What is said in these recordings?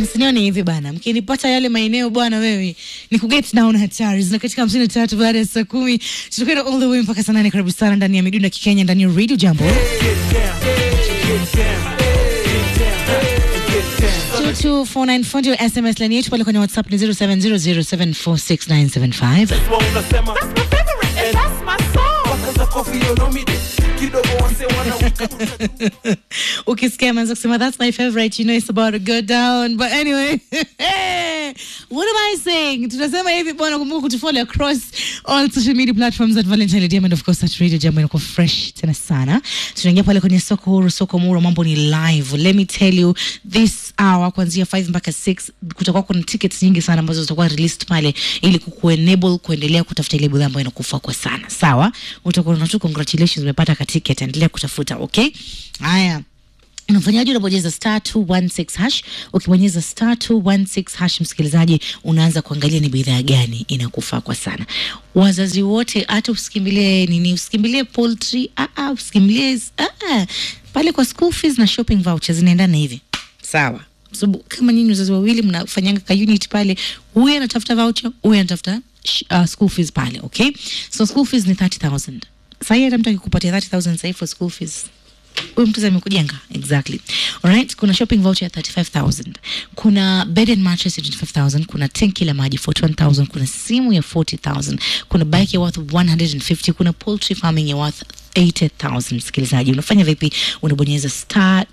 msinione hivi bana, mkinipata yale maeneo bwana, wewe ni kuget down hatari zina katika hamsini na tatu baada ya saa kumi tutakwenda all the way mpaka saa nane. Karibu sana ndani ya midunda kikenya ndani ya radio jambo 22494 ndio SMS line yetu pale kwenye WhatsApp ni 0700746975. ukisikia ameanza kusema that's my favorite you know it's about to go down but anyway what am i saying tunasema hivi bwana kumbuka kutufollow across all social media platforms at valentine Day and of course at radio jambo inakuwa fresh tena sana tunaingia pale kwenye soko huru soko muro mambo ni live let me tell you this hour kuanzia 5 mpaka 6 kutakuwa kuna tickets nyingi sana ambazo zitakuwa released pale ili kukuenable kuendelea kutafuta ile bidhaa ambayo inakufaa kwa sana sawa utakuwa na tu congratulations umepata ka ticket endelea kutafuta okay haya unafanyaje unabonyeza star 216 hash ukibonyeza star 216 hash msikilizaji unaanza kuangalia ni bidhaa gani inakufaa kwa sana wazazi wote hata usikimbilie nini usikimbilie poultry ah, ah, usikimbilie ah, ah. pale kwa school fees na shopping vouchers zinaendana hivi sawa sababu kama nyinyi wazazi wawili mnafanyanga ka unit pale huyu anatafuta voucher huyu anatafuta sh- uh, school fees pale okay so school fees ni 30000 sahii hata mtu akikupatia 30000 sahii for school fees huyu mtu amekujenga exactly alright kuna shopping voucher ya 35000 kuna bed and mattress ya 25000 kuna tenki la maji 41000 kuna simu ya 40000 kuna bike ya worth 150 kuna poultry farming ya worth 80000 msikilizaji unafanya vipi unabonyeza star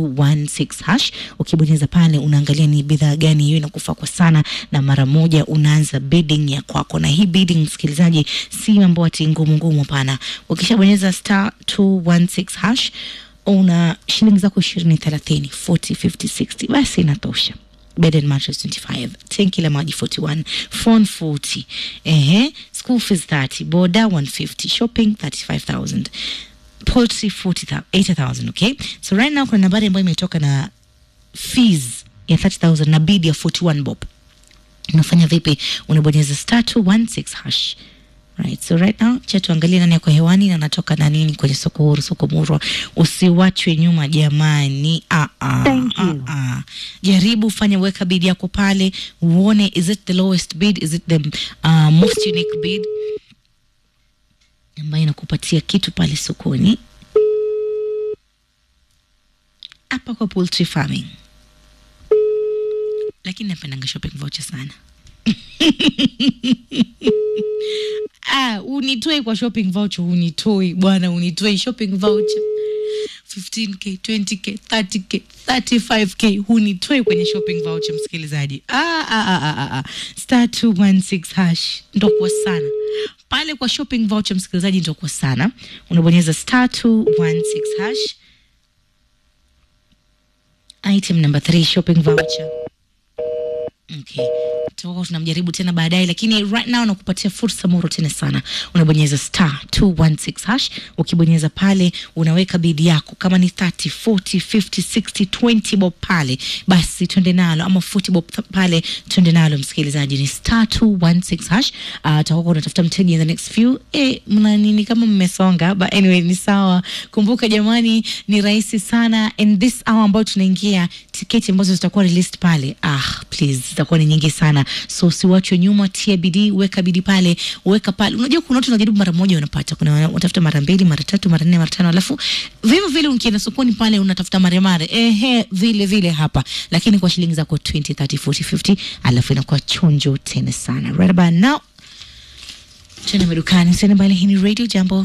216 hash ukibonyeza pale unaangalia ni bidhaa gani hiyo inakufaa kwa sana na mara moja unaanza bidding ya kwako na hii bidding msikilizaji si mambo ati ngumu ngumu hapana ukishabonyeza star 216 hash una shilingi zako ishirini thelathini 40 50 60 basi inatosha bed and mattress 25 tenki la maji 41 phone 40 ehe school fees 30 boda 150 shopping 35000 poultry 40 80000 okay so right now kuna nambari ambayo imetoka na fees ya 30000 na bid ya 41 bob unafanya vipi unabonyeza star 216 hash Right, so right now cha tuangalie nani yako hewani na natoka na nini kwenye soko huru soko murwa usiwachwe nyuma jamani ah, ah, Thank ah, you. ah. jaribu fanya weka bid yako pale uone is it the lowest bid is it the uh, most unique bid ambayo inakupatia kitu pale sokoni hapa kwa poultry farming lakini napendanga shopping voucher sana ah, unitoi kwa shopping voucher unitoi bwana unitoi shopping voucher 15k 20k 30k 35k hunitoi kwenye shopping voucher msikilizaji ah, ah, ah, ah, ah, ah. star 216 hash ndokuwa sana pale kwa shopping voucher msikilizaji ndokuwa sana unabonyeza star 216 hash item number 3 shopping voucher okay tutakuwa tunamjaribu tena baadaye lakini right now nakupatia fursa moro tena sana unabonyeza star 216 hash ukibonyeza pale unaweka bidi yako kama ni 30 40 50 60 20 bob pale basi twende nalo ama 40 bob th- pale twende nalo msikilizaji ni star 216 hash uh, utakuwa unatafuta mteja in the next few eh, mna nini kama mmesonga but anyway ni sawa kumbuka jamani ni rahisi sana in this hour ambayo tunaingia tiketi ambazo zitakuwa released pale ah please zitakuwa ni nyingi sana so usiwachwe nyuma tia bidii weka bidii pale weka pale unajua kuna watu wanajaribu mara moja unapata kuna wana- wanatafuta mara mbili mara tatu mara nne mara tano alafu vivyo vile ukienda sokoni pale unatafuta mare mare ehe vile vile hapa lakini kwa shilingi zako 20 30 40 50 alafu inakuwa chonjo tena sana right about now tena madukani tena mbali hii ni radio jambo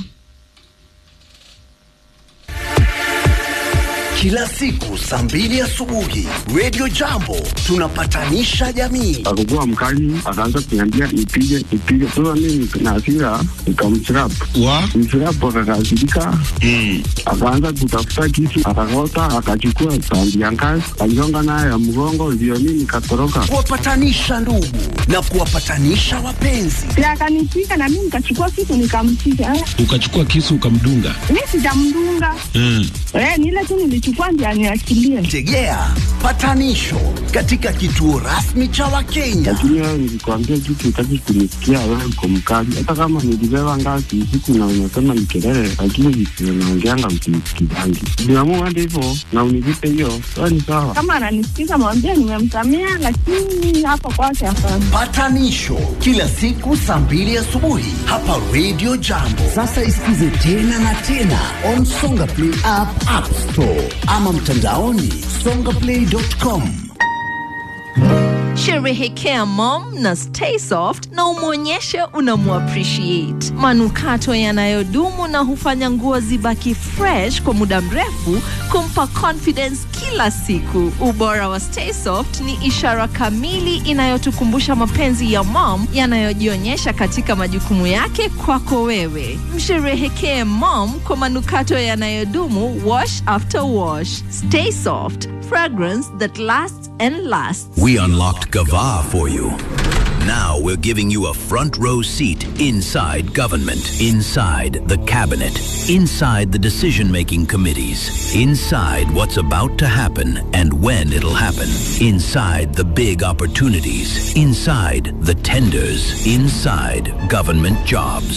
kila siku saa mbili asubuhi Radio Jambo tunapatanisha jamii. akakuwa mkali, akaanza kuniambia nipige nipige. Sasa mimi na hasira nikamchirap wa mchirap, akakasirika akaanza kutafuta kisu, akakota, akachukua tandi ya ngazi, aligonga nayo ya mgongo, ndio mimi nikatoroka. Kuwapatanisha ndugu na kuwapatanisha wapenzi. na akanipiga na mimi nikachukua kitu nikampiga. Eh, ukachukua kisu ukamdunga Mi sijamdunga mm. eh, ni ile tu nilichukua anachukua ndio aniachilie. Tegea patanisho katika kituo rasmi cha Wakenya. lakini wewe nilikwambia kitu utaki kunisikia, wewe uko mkali. Hata kama nilibeba ngazi usiku na unasema ni kelele, lakini visio naongeanga msinisikizangi. Niamua hadi hivyo na univipe hiyo, sawa ni sawa. Kama ananisikiza mwambie nimemsamea, lakini hapa kwake hapana. Patanisho kila siku saa mbili asubuhi hapa Radio Jambo. Sasa isikize tena na tena on Songa Play app, App Store ama mtandaoni songaplay.com. Sherehekea mom na stay soft na umwonyeshe unamuappreciate. Manukato yanayodumu na hufanya nguo zibaki fresh kwa muda mrefu, kumpa confidence kila siku. Ubora wa stay soft ni ishara kamili inayotukumbusha mapenzi ya mom yanayojionyesha katika majukumu yake kwako wewe. Msherehekee mom kwa manukato yanayodumu, wash after wash. Stay soft, fragrance that lasts and lasts. We unlocked Gava for you. Now we're giving you a front row seat inside government, inside the cabinet, inside the decision making committees, inside what's about to happen and when it'll happen, inside the big opportunities, inside the tenders, inside government jobs.